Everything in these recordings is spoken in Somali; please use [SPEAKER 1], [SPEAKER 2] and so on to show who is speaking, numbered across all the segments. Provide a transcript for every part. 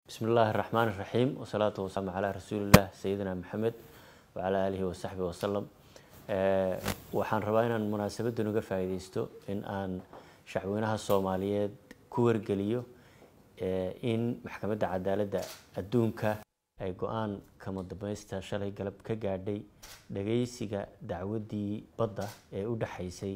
[SPEAKER 1] bismi illaahi raxmaan iraxiim wasalaatu wasalaamu calaa rasuulillaah sayidina maxamed wacalaa aalihi wasaxbi wasalam waxaan rabaa inaan munaasabaddan uga faa'iideysto in aan shacweynaha soomaaliyeed ku wargeliyo in maxkamadda cadaaladda adduunka ay go-aan kama dambaysta shalay galab ka gaadhay dhageysiga dacwaddii badda ee u dhexaysay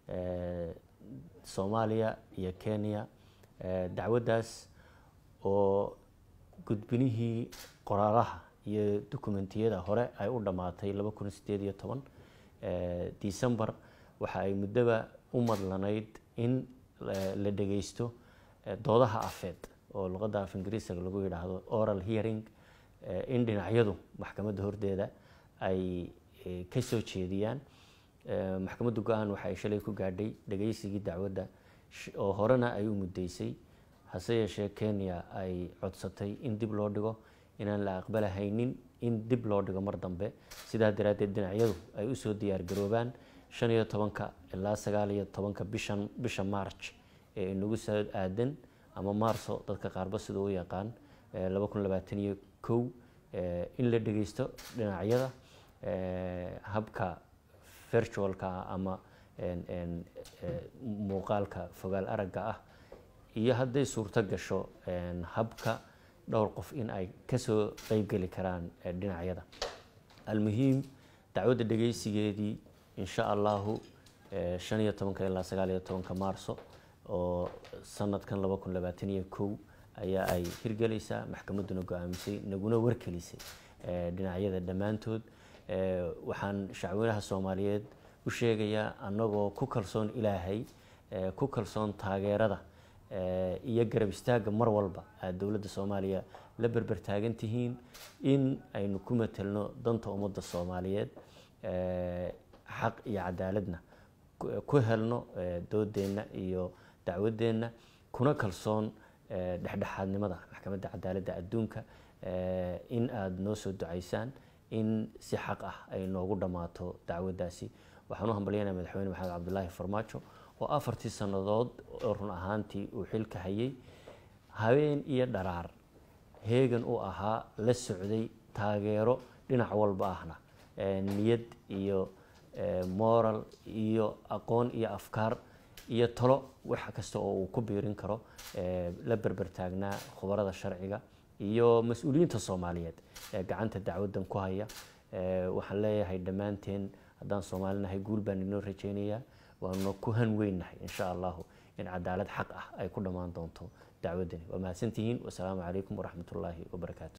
[SPEAKER 1] soomaaliya iyo kenya dacwaddaas oo gudbinihii qoraalaha iyo dokumentiyada hore ay u dhammaatay laba kun sideed iyo toban december waxa ay muddoba u madlanayd in la dhageysto doodaha afeed oo luqadda af ingiriisiga lagu yidhaahdo oral hearing in dhinacyadu maxkamadda hordeeda ay ka soo jeediyaan maxkamadda go-aan waxa ay shalay ku gaadhay dhageysigii dacwadda oo horena ay u muddeysay hase yeeshee kenya ay codsatay in dib loo dhigo inaan la aqbalahaynin in dib loo dhigo mar dambe sidaa daraaddeed dhinacyadu ay usoo diyaar garoobaan shan iyo tobanka ilaa sagaal iyo tobanka bishan bisha march ee inagu soo aadan ama maarso dadka qaarba siduu u yaqaan laba kun labaatan iyo kow in la dhegeysto dhinacyada habka virtualka ama muuqaalka fogaal aragga ah iyo hadday suurto gasho habka dhowr qof in ay kasoo qeybgeli karaan dhinacyada almuhiim dacwadda dhegeysigeedii insha allahu shan iyo tobanka ilaa sagaal iyo tobanka maarso oo sanadkan laba kun labaatan iyo kow ayaa ay hirgelaysaa maxkamadduna go-aamisay naguna warkelisay dhinacyada dhammaantood waxaan shacweynaha soomaaliyeed u sheegayaa annagoo ku kalsoon ilaahay ku kalsoon taageerada iyo garab istaagga mar walba aad dowladda soomaaliya la berber taagan tihiin in aynu ku matelno danta ummadda soomaaliyeed xaq iyo cadaaladna ku helno doodeenna iyo dacwadeenna kuna kalsoon dhexdhexaadnimada maxkamadda cadaaladda adduunka in aada noo soo ducaysaan in si xaq ah ay noogu dhammaato dacwaddaasi waxaan u hambalyanaya madaxweyne maxamed cabdulaahi farmaajo oo afartii sannadood oo run ahaantii uu xilka hayay habeen iyo dharaar heegan u ahaa la socday taageero dhinac walba ahna niyad iyo moral iyo aqoon iyo afkaar iyo talo wax kasta oo uu ku biirin karo la berber taagnaa khubarada sharciga iyo mas-uuliyiinta soomaaliyeed ee gacanta dacwaddan ku haya waxaan leeyahay dhammaanteen haddaan soomaalinahay guul baan inoo rajeynayaa waanu ku han weynnahay insha allahu in cadaalad xaq ah ay ku dhammaan doonto dacwaddani waa mahadsantihiin wasalaamu calaykum waraxmatullaahi wabarakaatu